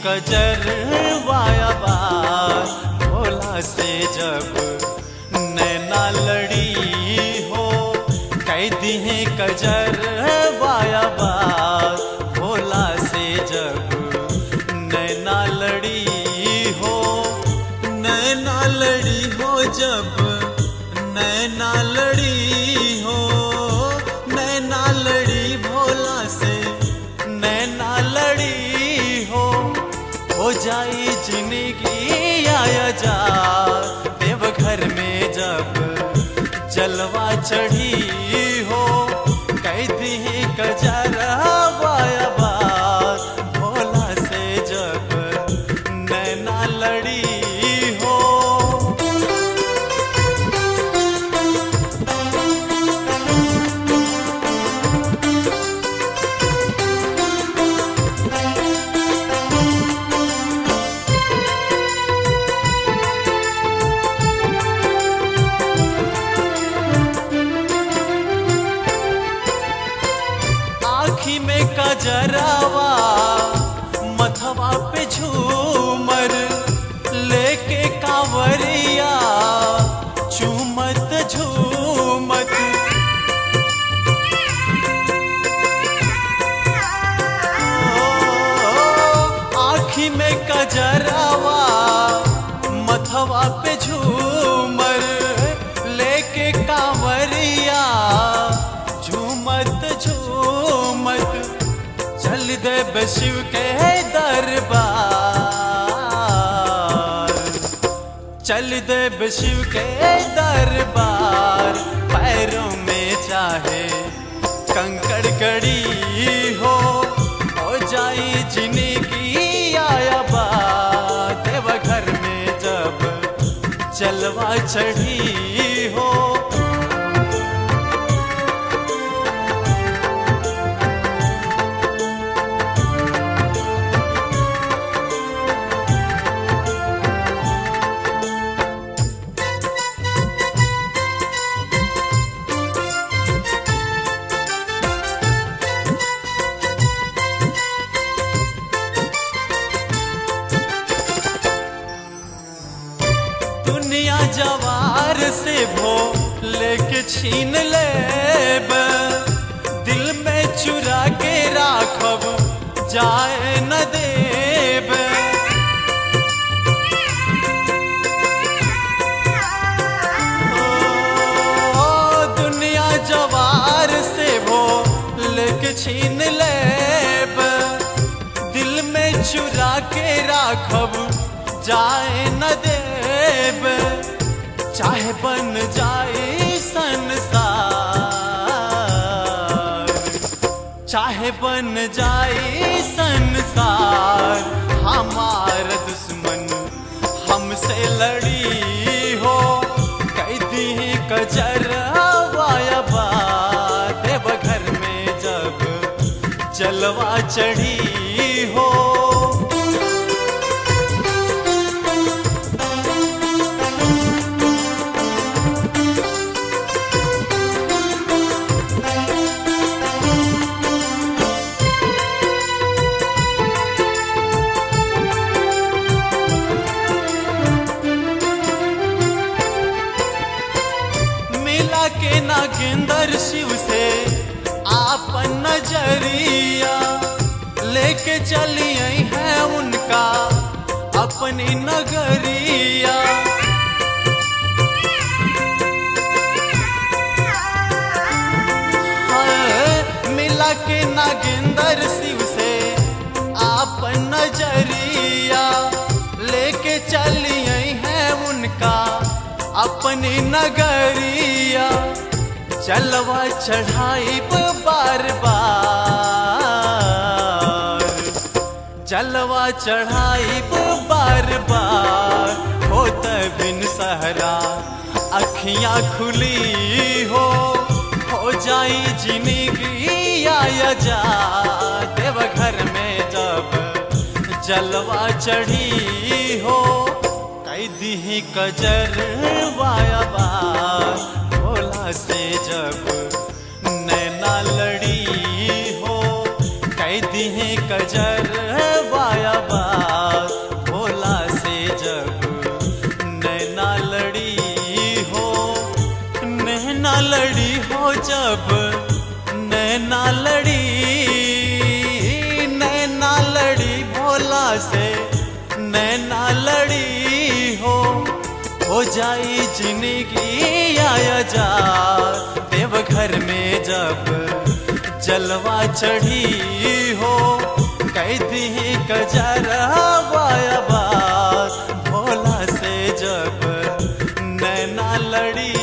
कजर वाया बार भोला से जब नैना लड़ी हो कैदी है कजर वाया बार भोला से जब नैना लड़ी हो नैना लड़ी हो जब नैना लड़ी हो नैना लड़ी भोला से नैना लड़ी हो हो जाई जिंदगी आया जा देवघर में जब जलवा चढ़ी हो कैदी ही कजरा वाया बात भोला से जब नैना लड़ी हो आखी में कजरावा मथवा पे झूमर लेके कांवरिया झूमत झूमत ओ, आखी में कजरावा मथवा पे झूमर लेके कांवरिया झूमत झूमत चल दे शिव के दरबार चल दे शिव के दरबार पैरों में चाहे कंकड़ कड़ी हो हो जाई जिंदगी आया बात देवघर में जब जलवा चढ़ी हो दुनिया जवार से भो लेके छीन ले दिल में चुरा के राखब जाए न देब ओ, दुनिया जवार से भो लेके छीन ले दिल में चुरा के राखब जाए न देब चाहे बन जाए संसार चाहे बन जाए संसार हमार दुश्मन हमसे लड़ी हो कैदी कजर वाया बात देवघर में जब जलवा चढ़ी हो मिला के नागेंद्र शिव से आपन नजरिया लेके चली आई है उनका अपनी नगरिया हाय, मिला के नागेंद्र शिव से आपन नजरिया लेके चली आई है उनका अपनी नगरिया चलवा चढ़ाई बार बार जलवा चढ़ाई बार बार होत बिन सहरा अखियां खुली हो हो जाई जिंदगी आया जा देवघर में जब जलवा चढ़ी हो कैदी ही कजर वाया बार भोला से जब नैना लड़ी हो कैदी ही कजर वाया बार नैना लड़ी हो नैना लड़ी हो जब नैना लड़ी नैना लड़ी भोला से नैना लड़ी हो हो जाई जिंदगी आया जा देवघर में जब जलवा चढ़ी हो कैदी कजरवा बात भोला से जब नैना लड़ी